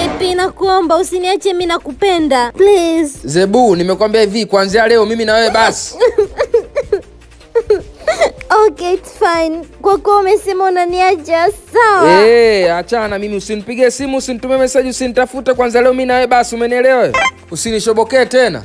KP, nakuomba usiniache, mimi nakupenda please. Zebu, nimekwambia hivi, kuanzia leo mimi na wewe basi. Okay, it's fine. Kwa kuwa umesema unaniacha, sawa. Eh, achana na mimi, usinipigie simu, usinitumie message, usinitafute. Kwanza leo mimi na wewe basi, umenielewa? Usinishobokee tena.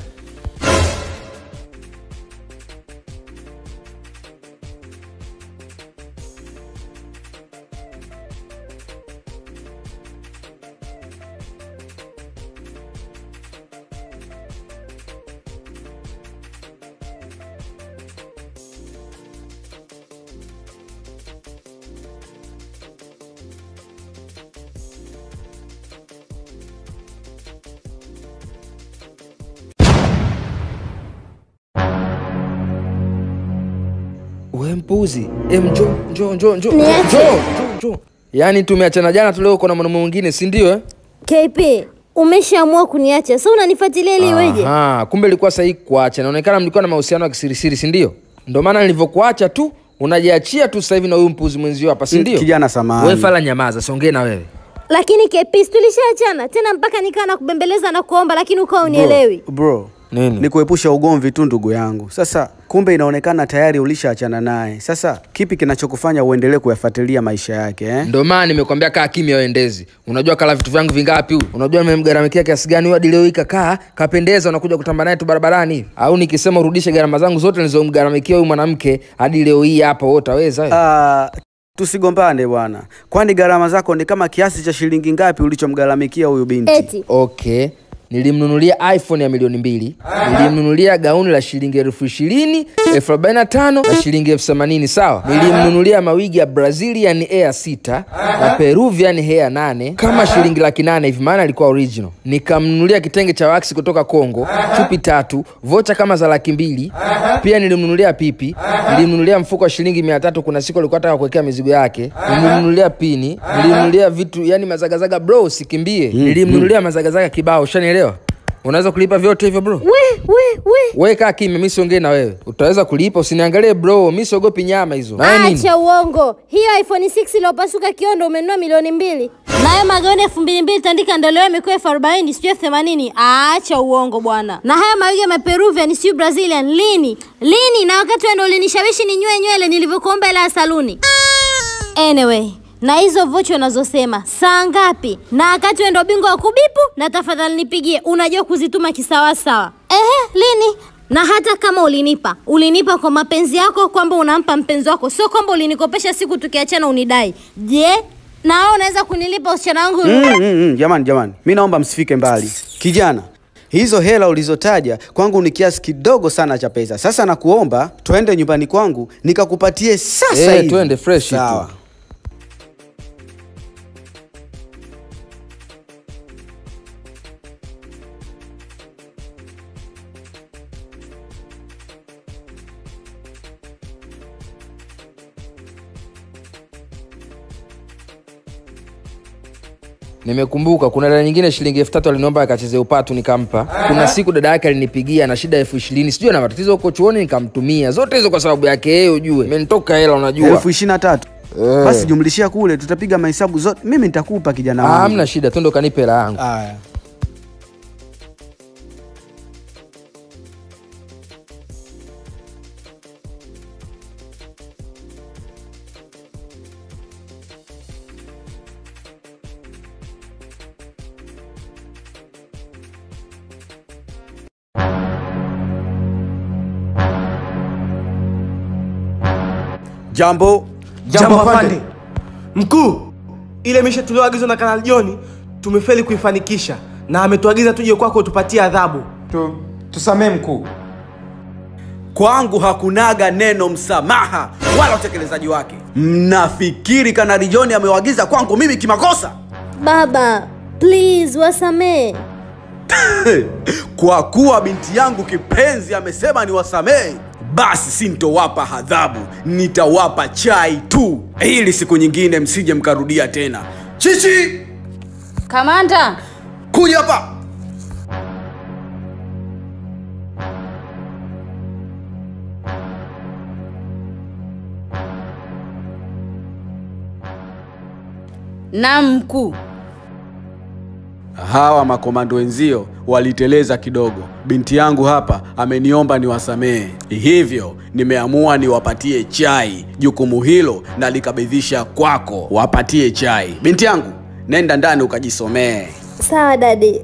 We mpuzi, em, njoo njoo njoo njoo Niache. njoo njoo njoo. Yaani tumeachana jana tu, leo uko na mwanaume mwingine, si ndio? eh? KP, umeshaamua kuniacha, sasa unanifuatilia ili iweje? Aha, kumbe ilikuwa sahihi kuacha. Inaonekana mlikuwa na mahusiano ya kisirisiri, si ndio? Ndio maana nilivyokuacha tu unajiachia tu sasa hivi na huyu mpuzi mwenzio hapa, si ndio? Kijana samahani. Wewe fala, nyamaza, siongee na wewe. Lakini KP, si tulishaachana tena mpaka nikaa na kubembeleza na kuomba, lakini ukawa unielewi. Bro, Nini? ni kuepusha ugomvi tu ndugu yangu. Sasa kumbe inaonekana tayari ulishaachana naye. Sasa kipi kinachokufanya uendelee kuyafuatilia maisha yake eh? Ndio maana nimekwambia kaa kimya wendezi. Unajua kala vitu vyangu vingapi huyu? Unajua nimemgaramikia kiasi gani huyu hadi leo hii kakaa kapendeza, unakuja kutamba naye tu barabarani hivi? Au nikisema urudishe gharama zangu zote nilizomgaramikia huyu mwanamke hadi leo hii hapa, wewe utaweza? wewe? Ah, tusigombane bwana, kwani gharama zako ni kama kiasi cha shilingi ngapi ulichomgharamikia huyu binti? Eti Okay, nilimnunulia iPhone ya milioni mbili, nilimnunulia gauni la shilingi elfu ishirini, elfu arobaini na tano na shilingi elfu themanini sawa. Nilimnunulia mawigi ya Brazilian Air sita na Peruvian Hair nane kama shilingi laki nane hivi, maana alikuwa original. Nikamnunulia kitenge cha wax kutoka Kongo, chupi tatu, vocha kama za laki mbili. Pia nilimnunulia pipi, nilimnunulia mfuko wa shilingi mia tatu. Kuna siku alikuwa ataka kuwekea mizigo yake. Nilimnunulia pini, nilimnunulia vitu yani mazagazaga, bro, usikimbie. Nilimnunulia mazagazaga kibao, ushanielewa? Unaweza kulipa vyote hivyo bro? we we we Wewe kaa kimya, mi siongee na wewe. Utaweza kulipa, usiniangalie bro, mi siogopi nyama hizo. Na wewe nini? Acha uongo. Hiyo iPhone 6 iliyopasuka kiondo umenunua milioni mbili. Nayo magauni elfu mbili mbili tandika ndo leo imekuwa elfu arobaini sijui elfu themanini. Acha uongo bwana. Na haya mawigi ya maperuvian sijui Brazilian lini? Lini? Na wakati wewe ndo ulinishawishi ninywe nywele nilivyokuomba hela ya saluni. Anyway, na hizo vocha unazosema saa ngapi? Na wakati wewe ndo bingwa wa kubipu, na tafadhali nipigie, unajua kuzituma kisawasawa. Ehe, lini? Na hata kama ulinipa, ulinipa kwa mapenzi yako, kwamba unampa mpenzi wako, sio kwamba ulinikopesha siku tukiachana unidai. Je, na wewe unaweza kunilipa usichana wangu? Mm, mm, mm, jamani jamani, mi naomba msifike mbali. Kijana, hizo hela ulizotaja kwangu ni kiasi kidogo sana cha pesa. Sasa nakuomba twende nyumbani kwangu nikakupatie sasa Eh, hivi. twende fresh tu. Sawa. Nimekumbuka kuna dada nyingine shilingi elfu tatu aliniomba akacheze upatu nikampa. Kuna siku dada yake alinipigia na shida elfu ishirini sijui na matatizo huko chuoni nikamtumia. Zote hizo kwa sababu yake yeye ujue. Imenitoka hela unajua. elfu ishirini na tatu Eh. basi jumlishia kule, tutapiga mahesabu zote. Mimi nitakupa kijana Ah, wangu. hamna shida, twende ukanipe hela yangu. Aya. Jambo. Jambo afande. Mkuu, ile misha tulioagizwa na Kanali John tumefeli kuifanikisha na ametuagiza tuje kwako tupatie adhabu. Tu, tusamee mkuu. Kwangu hakunaga neno msamaha wala utekelezaji wake. Mnafikiri Kanali John amewaagiza kwangu mimi kimakosa? Baba, please wasamee. Kwa kuwa binti yangu kipenzi amesema niwasamehe, basi sintowapa adhabu, nitawapa chai tu, ili siku nyingine msije mkarudia tena. Chichi, Kamanda, kuja hapa. naam mkuu. hawa makomando wenzio waliteleza kidogo. Binti yangu hapa ameniomba niwasamehe, hivyo nimeamua niwapatie chai. Jukumu hilo nalikabidhisha kwako, wapatie chai. Binti yangu, nenda ndani ukajisomee. Sawa dadi.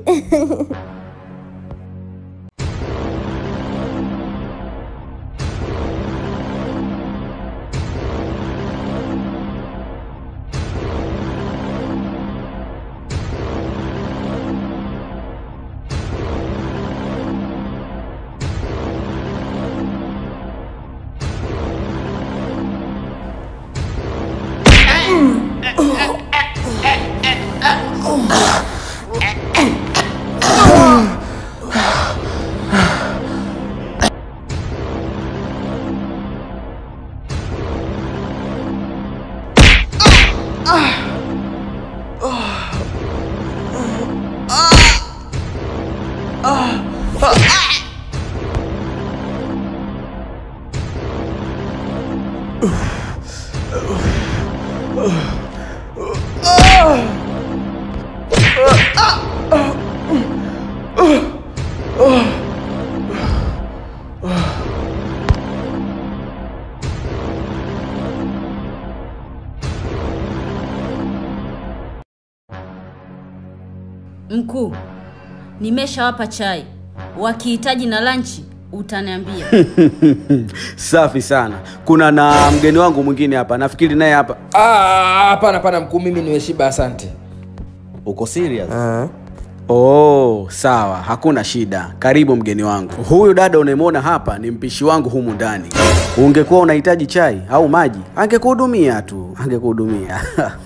Mkuu, nimeshawapa chai, wakihitaji na lanchi utaniambia. Safi sana. Kuna na mgeni wangu mwingine hapa, nafikiri naye hapa. Ah, hapana hapana mkuu mimi nimeshiba asante Uko serious? Oh, sawa, hakuna shida. Karibu mgeni wangu. Huyu dada unayemwona hapa ni mpishi wangu humu ndani. Ungekuwa unahitaji chai au maji, angekuhudumia tu, angekuhudumia.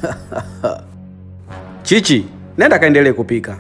Chichi, nenda kaendelee kupika.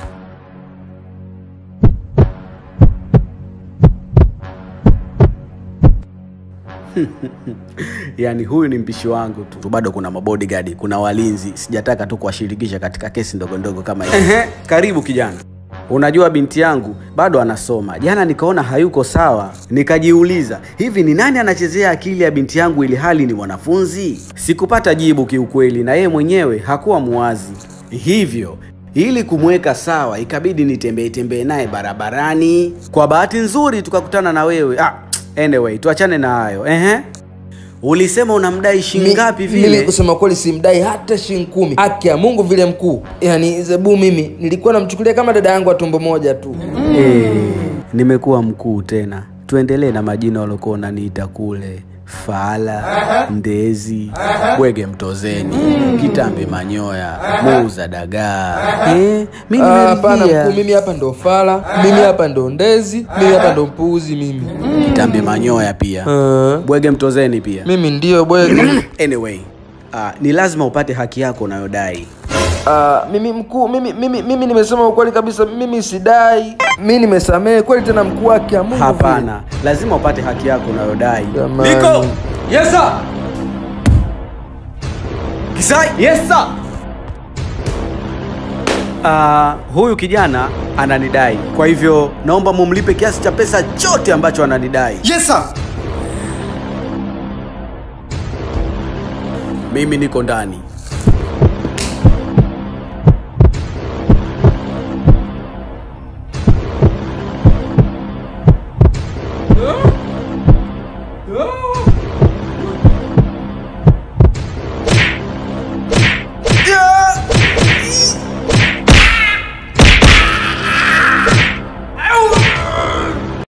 yaani huyu ni mpishi wangu tu bado kuna mabodyguard kuna walinzi sijataka tu kuwashirikisha katika kesi ndogo ndogo kama hizi Ehe, karibu kijana unajua binti yangu bado anasoma jana nikaona hayuko sawa nikajiuliza hivi ni nani anachezea akili ya binti yangu ili hali ni mwanafunzi sikupata jibu kiukweli na yeye mwenyewe hakuwa muwazi hivyo ili kumweka sawa ikabidi nitembee tembee naye barabarani kwa bahati nzuri tukakutana na wewe ah, anyway tuachane na hayo ehe ulisema unamdai shilingi ngapi Mi- mimi vile kusema kweli simdai hata shilingi kumi haki ya mungu vile mkuu yaani zebu mimi nilikuwa namchukulia kama dada yangu wa tumbo moja tu Eh, nimekuwa mkuu tena tuendelee na majina waliokuwa unaniita kule fala ndezi bwege mtozeni kitambi manyoya muuza dagaa eh, mi Ah, hapana nimeridhia. mkuu mimi hapa ndo fala mimi hapa ndo ndezi mimi hapa ndo mpuuzi mimi kitambi manyoya pia Ah, bwege mtozeni pia mimi ndio bwege anyway uh, ni lazima upate haki yako unayodai Ah, mimi mkuu mimi, mimi, mimi nimesema ukweli kabisa mimi sidai mi nimesamehe kweli tena mkuu wake ya mungu hapana lazima upate haki yako unayodai vile. Jamani. Niko! Yes sir! Kisai! Yes sir! Uh, huyu kijana ananidai kwa hivyo naomba mumlipe kiasi cha pesa chote ambacho ananidai Yes sir. mimi niko ndani